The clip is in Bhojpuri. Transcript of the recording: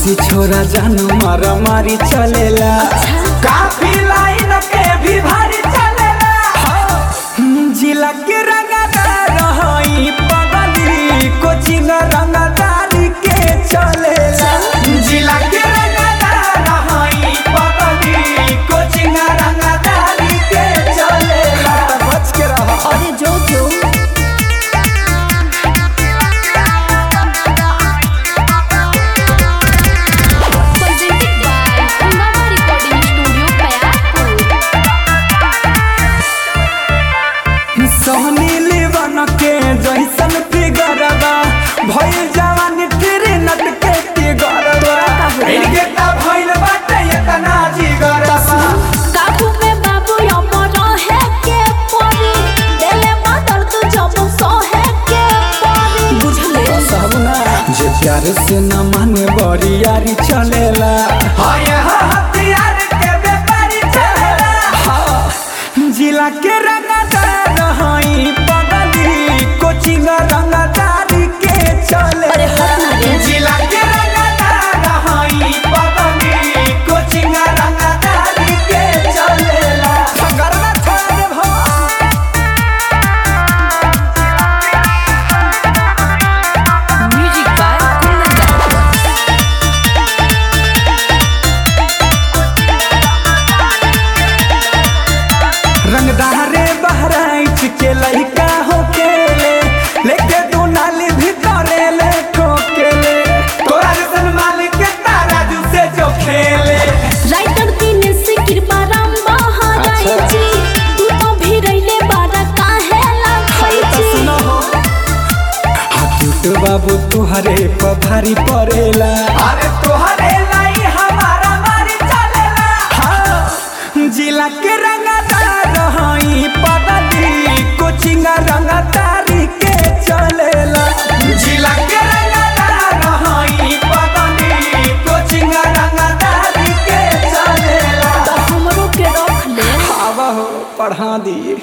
बदमाशी छोरा जानू मारा मारी चलेला काफी लाइन के भी भारी चलेला हम्म, जिला के रंगदार हई पगली कोचिंग रंगदारी के चलेला जिला के रंगदार हई पगली कोचिंग रंगदारी के चलेला बच के रह अरे जो जो presented by Hungama Recording Studio, Payapur. सोहनी लीवन के जैसन फिगरबा भइल जवान फिर नट के फिगरबा इनके ता भइल बाटे इतना जिगरबा काबू में बाबू अमर है के परी देले मादर तू जब सहे के परी बुझले सबना जे प्यार से न माने बड़ी यारी चलेला हाय हथियार के व्यापारी चलेला हाँ, जिला के रंगदार हई पगली कोचिंग रंगदारी के चले अरे हट ना रे। जिला के रंगदार हई पगली कोचिंग रंगदारी के चलेला गरबा छोड़ भो म्यूजिक बाय कुंदन दास रंगदारे बहराइच के लइका हो केले लेके दू नाली भीतरे ले ठोकेले तोरा जैसन मालिक के तारा जू से जो खेले राइटर दिन से कृपा राम बहाराई अच्छा। जी तू तो भी रहिले बारा काहे लागई तो जी सुनो हो हाथुट बाबू तुहरे पर भारी पड़ेला अरे तुहरे लाई हमारा मारी चलेला हाँ जिला के रंगदार हई पगली कोचिंग रंगदारी के चलेला जिला के रंगदार हई पगली कोचिंग रंगदारी के चलेला तो हमरो के रख ले आवा हो पढ़ा दिए